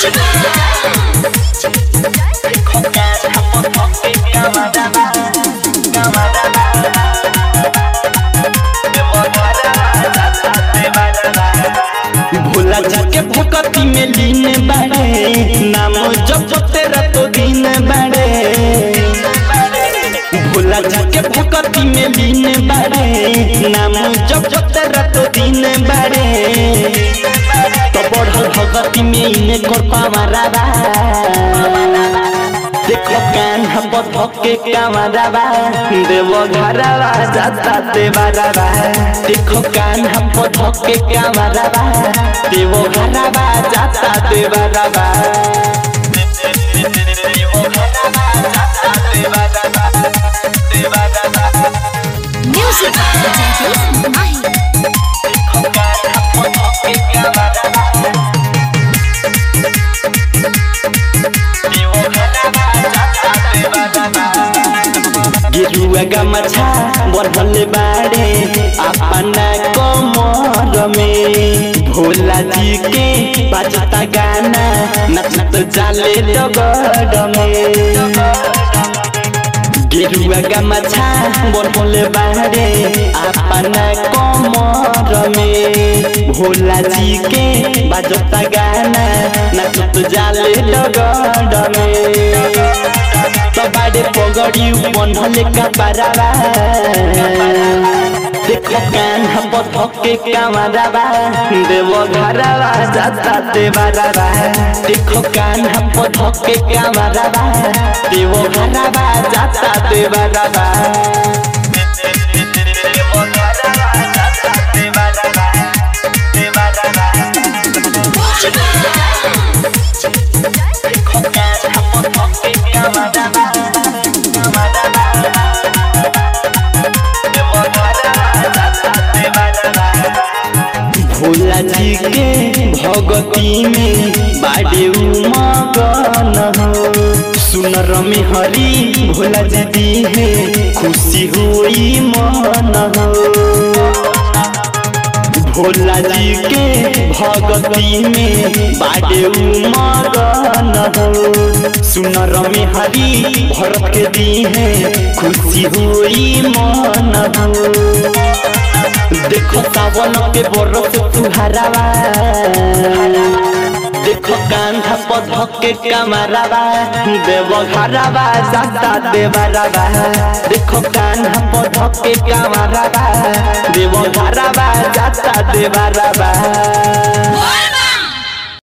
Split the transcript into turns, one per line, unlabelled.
भोला जाके भक्ति में लीन बाड़े नाम जप तेरा तो दिन बाड़े भोला जाके भक्ति में लीन बाड़े नाम जप तेरा तो दिन बाड़े तो बढ़ल भक्ति में इने कर पावारा बा देखो कान हम धके कामराबा देव घरवा जाता देवरबा देखो कान हम धके कामराबा देव घरवा जाता देवरबा
Music Potato Mahi.
गेरुआ गमछा बढ़ल बाड़े अपना कमर में भोला जी के बजता गाना नचत जाले डगर में गेरुआ गमछा बढ़ल बाड़े अपना कमर में भोला जी के बजता गाना नचत जाले डगर में बाड़े पगड़ी बंधल कपड़ावा देखो कान हम धके कामरावा देव घरवा जाता देवरवा देखो कान हम धके कामरावा देव घरवा जाता देवरवा भोला जी के भगती में बाड़े मगन हो सुनर में हरी भोला जी दी है खुशी हुई मन हो भोला जी के भगती में बाड़े मगन हो सुनर में हरी भरत के दी है खुशी हुई मन हो देखो सावन के बरस तुहरावा देखो कांधा पधक के कमरावा देव घरावा जाता देवरावा देखो कांधा पधक के कमरावा देव घरावा जाता देवरावा